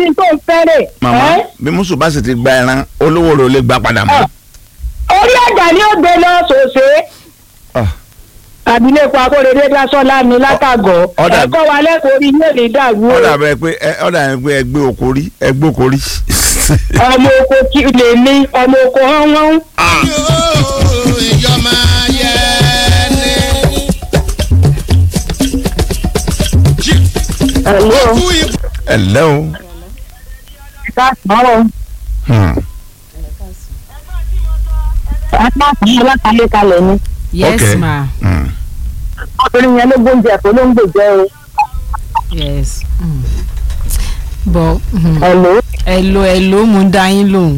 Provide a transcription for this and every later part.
ní tó ń fẹ́rẹ̀. màmá ẹ́? bí mùsùlùmí bá sì ti gba ẹran olówó rẹ̀ ò lè gbà padà mọ́. orí àjà ni ó gbé lọ sòsè. Ah. àbílẹ̀kọ akóredé dásọ́lá ni látàgọ́ ọ̀dà- ẹ̀kọ́ wa lẹ́kọ̀ọ́ orí yóò ní dàrú o. ọ̀dà bẹ́ẹ̀ pé ẹ- ọ̀dà yẹn pé ẹgbẹ́ okòrí ẹgbẹ́ okòrí. ọmọ oko kí lè ní ọmọ oko hán wọ́n. ìjọba yẹ ni. ẹ̀lọ́ kú ikú. ẹ lẹ́ o. ká sọ̀rọ̀ Hmm. apá kan alákàlẹ̀ kalẹ̀ ni. yes Okay. ma Hmm. ọkùnrin yẹn ló gbóúnjẹ kó ló ń gbèjẹ́ o. yes mm. bọ mm. ẹ̀lọ́ ẹ̀lò ẹ̀lò mo ń dá yín lóhùn.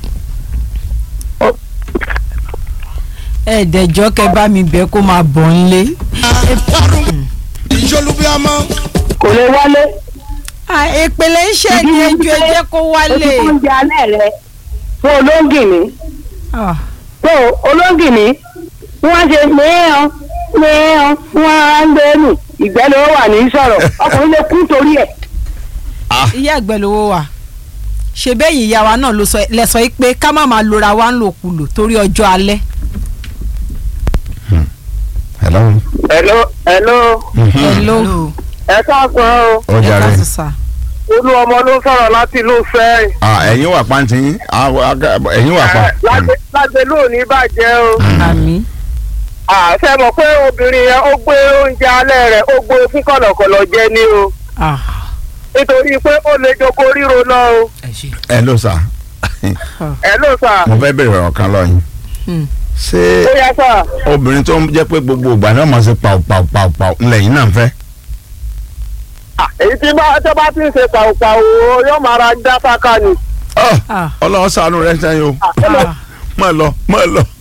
ẹ̀ẹ́dẹ̀jọ́ kẹ bá mi bẹ́ẹ̀ kó máa bọ̀ ńlé. wàrùn ìjọlùbíàmọ́. kò lè wálé. ìpele iṣẹ́ ni ẹjọ́ ẹ jẹ́ kó o ti wálé. gbóúnjẹ alẹ́ rẹ fún olóńgìní. Ah, tó olóńgìní wọ́n ṣe mìíràn mìíràn wọ́n á ń gbé nù ìgbẹ́ ló wà ní sọ̀rọ̀ ọkùnrin lè kú torí ẹ̀. ìyá àgbẹ̀ lówó wà ṣe bẹ́yìn ìyá wa náà ló sọ lẹ sọ pé ká má máa lora wa ń lòkulò torí ọjọ́ alẹ́. hello. ẹ̀lọ́ ẹ̀lọ́ ẹ̀lò ẹ káàsán o ó ẹ jàre. ká sọ sà. olú ọmọ ló sọ̀rọ̀ láti ìlú fẹ́ẹ́. Ah, ẹ̀yin wà pàǹtí yín Ah, aga- ẹ̀yin wà pa. lágbè lónìí bàjẹ́ o. àmì àṣẹ mọ̀ pé obìnrin yẹn ó gbé oúnjẹ alẹ́ rẹ̀ ó gbé fún kọ̀lọ̀kọ̀lọ̀ jẹ ní o ah, nítorí pé ó lè joko ríro náà o. ẹ ló sà ẹ ló sà mo fẹ́ bèrè ọ̀rọ̀ kan lọ́yìn. Hmm. ṣé ó yá sà. obìnrin tó ń jẹ́ pé gbogbo ìgbà náà máa ṣe pàù pàù pàù pàù ńlẹ̀ yín náà ń fẹ́. èyí tí bá tó bá ti ń ṣe pàùpàù o yóò máa ra já sáká ni. Ọ́, ah, ọlọ́run ṣàánú rẹ̀ sẹ́yìn o ah. má lọ má lọ.